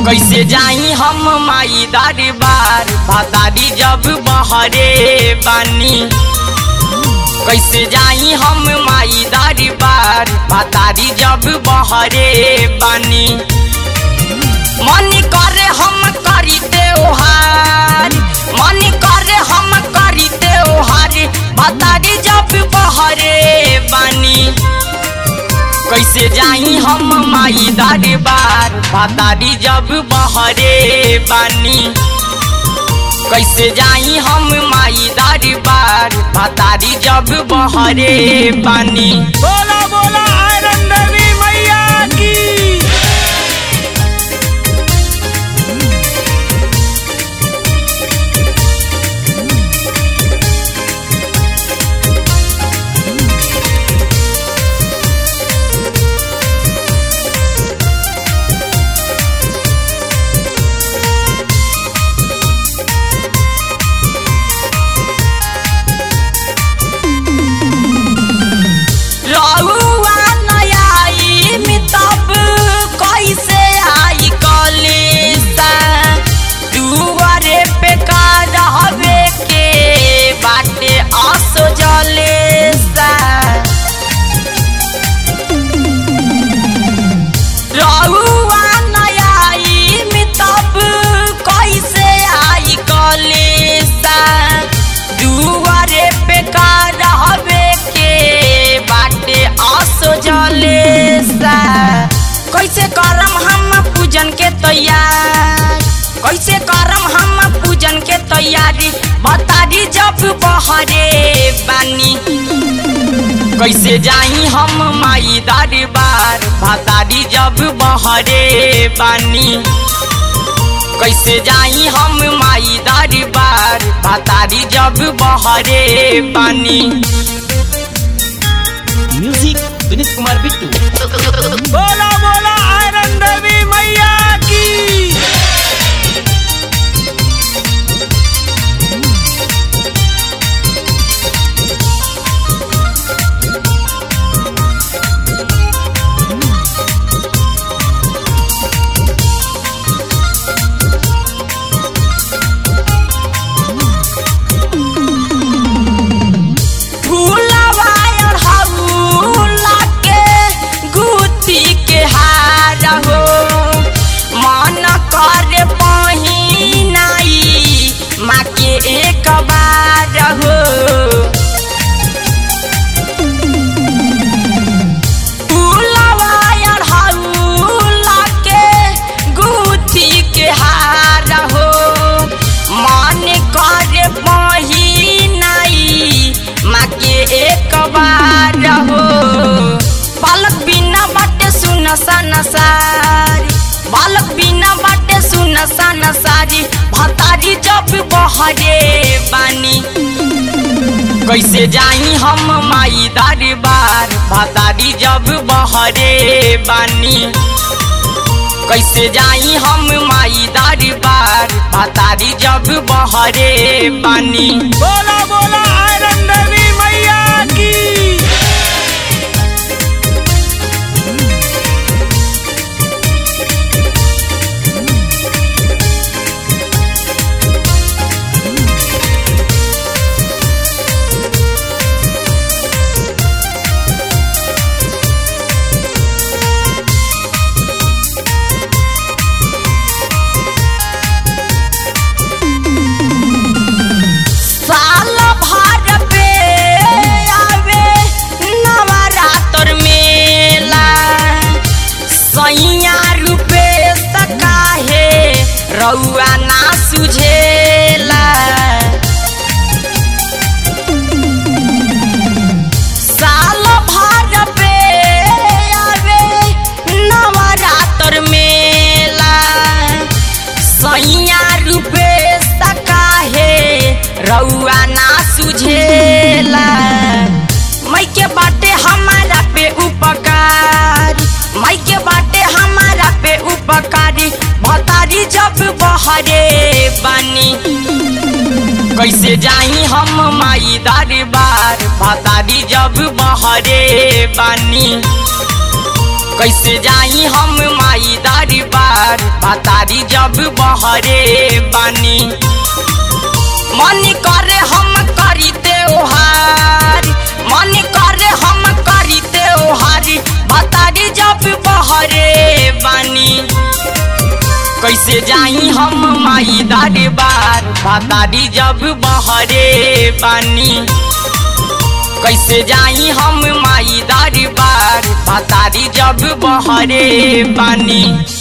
कैसे जाई हम माई दरबार भतारी जब बहरे बानी कैसे जाई हम माई दरबार भतारी जब बहरे बानी मन करे हम करी त्योहार मन करे हम करी त्योहार भतारी जब बहरे बानी कैसे जाई हम माई दरबार भतारी जब बहरे बानी कैसे जाई हम माई दरबार भतारी जब बहरे बानी बोला बोला आयरन देवी मैया की रउआ नयाई में तब कैसे आई कलेसा दुआरे पे का रहबे के बाटे असो जलेसा रउआ नयाई में तब कैसे आई कलेसा दुआरे पे का रहबे के बाटे असो जलेसा कैसे करम हम पूजन के तैयार कैसे करम हम पूजन के तैयारी बतारी जब बहरे बानी कैसे जाई हम माई दरबार भतारी जब बहरे बानी कैसे जाई हम माई दरबार भतारी जब बहरे बानी म्यूजिक विनीत कुमार बिट्टू बोला बोला आयरन देवी मैया की फूलवा अढ़ौला के गुथी के हार हो मन करे पहिनाई माँ के एक बार हो फूलवा अढ़ौला के गुथी के हार हो मन करे पहिनाई माँ के एक बार हो बालक बिना बाटे सुन सन सारी बालक बिना बाटे सुन सन सारी भतारी जब बहरे बानी कैसे जाई हम माई दरबार भतारी जब बहरे बानी कैसे जाई हम माई दरबार भतारी जब बहरे बानी बोला बोला आयरन देवी मैया की साल भर पे आवे नवरात्र मेला सैया रुपे सकाहे रउआ ना सुझेला साल भर पे आवे नवरात्र मेला सैया रुपे सकाहे रउआ ना सुझेला मई के बाटे हमारा पे उपकार मई के बाटे हमारा पे उपकारी भतारी जब बहरे बानी कैसे जाई हम माई दरबार भतारी जब बहरे बानी कैसे जाई हम माई दरबार बतारी जब बहरे बानी मन करे हम करी त्योहार मन करे हम करी त्योहार बतारी जब बहरे बानी कैसे जाई हम माई दरबार बतारी जब बहरे बानी कैसे जाई हम माई दरबार बतारी जब बहरे बानी